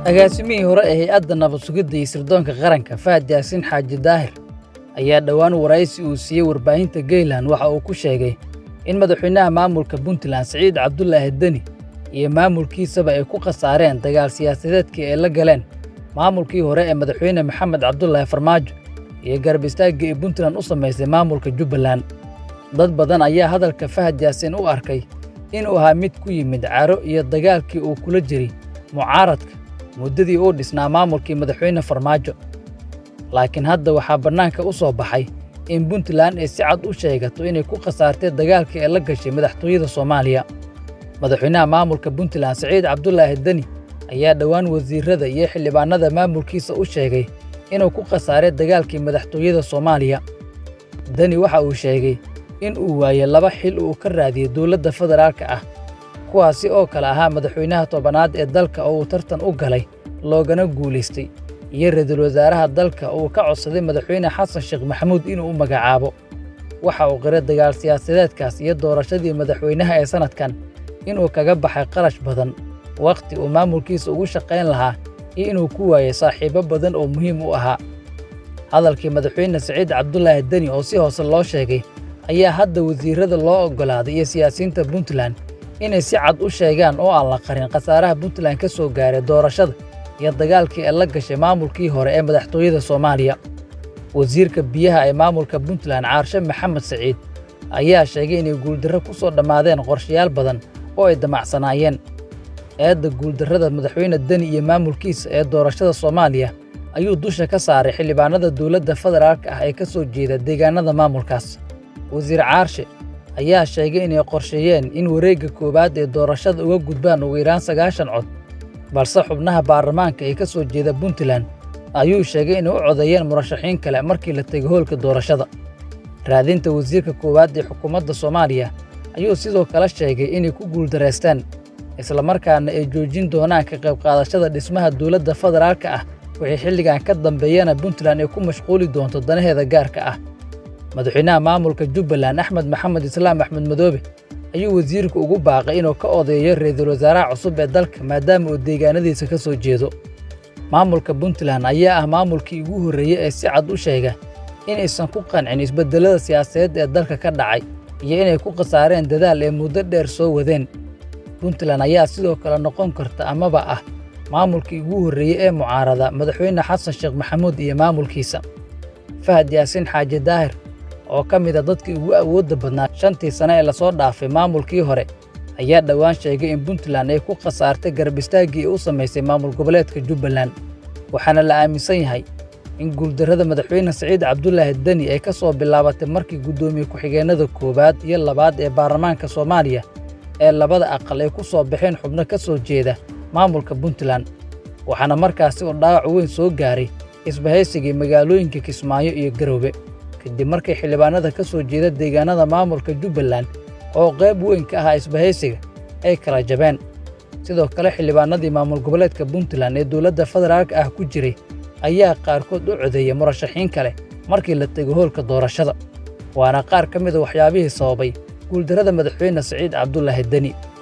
agaasimihii hore ee hay-adda nabad sugidda iyo sirdoonka qaranka fahad yaasiin xaaji daahir ayaa dhowaan waraysi uu siiyey warbaahinta geylan waxa uu ku sheegay in madaxweynaha maamulka puntland siciid cabdulaahi deni iyo maamulkiisaba ay ku khasaareen dagaal siyaasadeedkii ay la galeen maamulkii hore ee madaxweyne maxamed cabdulaahi farmaajo iyo garab istaagga ay puntland u samaysay maamulka jubbaland dad badan ayaa hadalka fahad yaasiin u arkay inuu ahaa mid ku yimid caro iyo dagaalkii uu kula jiray mucaaradka muddadii uu dhisnaa maamulkii madaxweyne farmaajo laakiin hadda waxaa bannaanka u soo baxay in puntland ay si cad u sheegato inay ku khasaartay dagaalkii ay la gashay madaxtooyada soomaaliya madaxweynaha maamulka puntland siciid cabdulaahi deni ayaa dhowaan wasiirrada iyo xildhibaannada maamulkiisa u sheegay inuu ku khasaaray dagaalkii madaxtooyada soomaaliya deni waxa uu sheegay in uu waayey laba xil uu ka raadiyey dowladda federaalka ah kuwaasi oo kale ahaa madaxweynaha tobanaad ee dalka oo uu tartan u galay loogana guulaystay iyo ra-iisul wasaaraha dalka uu ka codsaday madaxweyne xasan sheekh maxamuud inuu u magacaabo waxa uu qiray dagaal siyaasadeedkaas iyo doorashadii madaxweynaha ee sannadkan inuu kaga baxay qarash badan wakhti uu maamulkiisa ugu shaqayn lahaa iyo inuu ku waayey saaxiibbo badan oo muhiim u ahaa hadalkii madaxweyne siciid cabdulaahi deni oo si hoose loo sheegay ayaa hadda wasiirrada loo oggolaaday iyo siyaasiyiinta puntland inay si cad u sheegaan oo aan la qarin khasaaraha puntland ka soo gaaray doorashada iyo dagaalkii ay la gashay maamulkii hore ee madaxtooyada soomaaliya wasiirka biyaha ee maamulka puntland caarshe maxamed siciid ayaa sheegay inay guuldarro ku soo dhammaadeen qorshayaal badan oo ay damacsanaayeen eedda guuldarrada madaxweyne deni iyo maamulkiisa ee doorashada soomaaliya ayuu dusha ka saaray xildhibaanada dowladda federaalka ah ee ka soo jeeda deegaanada maamulkaas wasiir caarshe ayaa sheegay inay qorsheeyeen in wareegga koowaad ee doorashada uga gudbaan ugu yaraan sagaashan cod balse xubnaha baarlamaanka ee ka soo jeeda puntland ayuu sheegay inay u codeeyeen murashaxiin kale markii la tegay hoolka doorashada raadinta wasiirka koowaad ee xukuumadda soomaaliya ayuu sidoo kale sheegay inay ku guuldareysteen islamarkaana ay joojin doonaan ka qayb qaadashada dhismaha dowladda federaalka ah wixii xilligan ka dambeeyana puntland ay ku mashquuli doonto danaheeda gaarka ah madaxweynaha maamulka jubbaland axmed maxamed islaam axmed madoobe ayuu wasiirku ugu baaqay inuu ka odeeyo ra-iisul wasaaraha cusub ee dalka maadaama uu deegaanadiisa ka soo jeedo maamulka puntland ayaa ah maamulkii ugu horreeyey ee si cad u sheega inaysan ku qancin isbeddelada siyaasadeed ee dalka ka dhacay iyo inay ku khasaareen dadaal ee muddo dheer soo wadeen puntland ayaa sidoo kale noqon karta amaba ah maamulkii ugu horreeyey ee mucaarada madaxweyne xasan sheekh maxamuud iyo maamulkiisa fahad yaasiin xaaji daahir oo ka mid a dadkii ugu awoodda badnaa shantii sane ee lasoo dhaafay maamulkii hore ayaa dhowaan sheegay in puntland ay ku khasaartay garab istaaggii ay u samaysay maamul goboleedka jubbaland waxaana la aaminsan yahay in guuldarrada madaxweyne siciid cabdulaahi deni ay ka soo bilaabatay markii guddoomiye ku-xigeennada koowaad iyo labaad ee baarlamaanka soomaaliya ee labada aqal ay ku soo baxeen xubno ka soo jeeda maamulka puntland waxaana markaasi uu dhaawac weyn soo gaaray isbahaysigii magaalooyinka kismaayo iyo garoobe kadib markay xildhibaanada ka soo jeeda deegaanada maamulka jubbaland oo qayb weyn ka ahaa isbahaysiga ay kala jabeen sidoo kale xildhibaanadii maamul goboleedka puntland ee dowladda federaalka ah ku jiray ayaa qaarkood u codeeyey murashaxiin kale markii la tego hoolka doorashada waana qaar ka mida waxyaabihii sababay guuldarrada madaxweyne siciid cabdulaahi deni